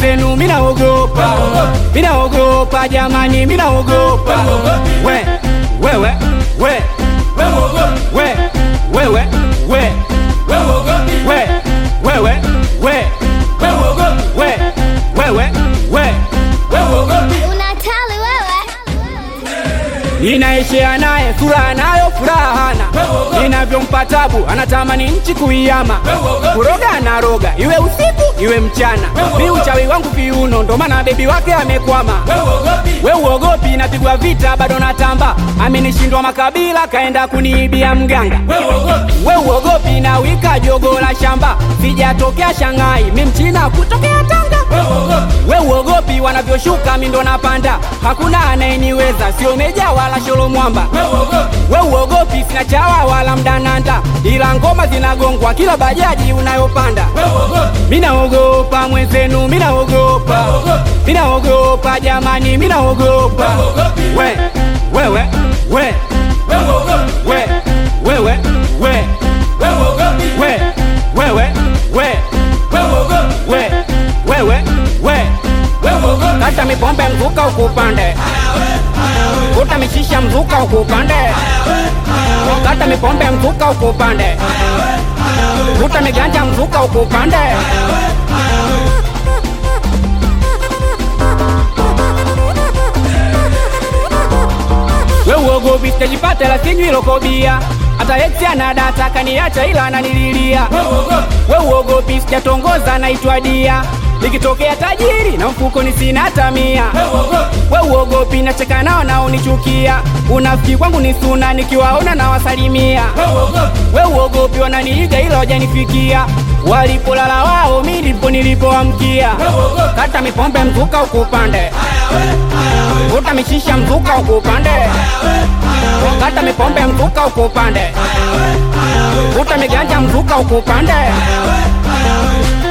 mwenzenu minaogopa minaogopa jamani minaogopa we wewe we we wewe we we wewe we we wewe we Unatali wewe. Ninaishia naye sura nayo furaha hana, ninavyompa tabu anatamani nchi kuiama, kuroga na roga iwe usiku iwe mchana, mi uchawi wangu viuno, ndo maana bebi wake amekwama. We uogopi, napigwa vita bado natamba, amenishindwa makabila kaenda kuniibia mganga. We uogopi, na wika jogo la shamba, sijatokea Shanghai, mi mchina kutokea Tanga. We uogopi, wanavyoshuka mi ndo napanda, hakuna anayeniweza, sio meja wala sholo mwamba. We uogopi, sina chawa wala mdananda, ila ngoma zinagongwa kila bajaji unayopanda. Minaogopa mwenzenu, minaogopa, minaogopa jamani, minaogopa. We wewe we we wewe we we wewe we we wewe we kata mipombe mzuka ukupande kuta mishisha mzuka ukupande kata mipombe mzuka ukupande kuta miganja mzuka ukupande we uogopi sitajipata la sinywi lokobia hata eksi ana data kaniacha ila ananililia we uogopi sijatongoza naitwa dia nikitokea tajiri na mfukoni sina hata mia we uogopi nacheka nao naonichukia unafiki kwangu ni suna nikiwaona na wasalimia we uogopi wananiiga ila wajanifikia walipolala wao mi ndipo nilipoamkia kata mipombe mzuka ukupande kuta mishisha mzuka ukupande kata mipombe mzuka ukupande kuta miganja mzuka ukupande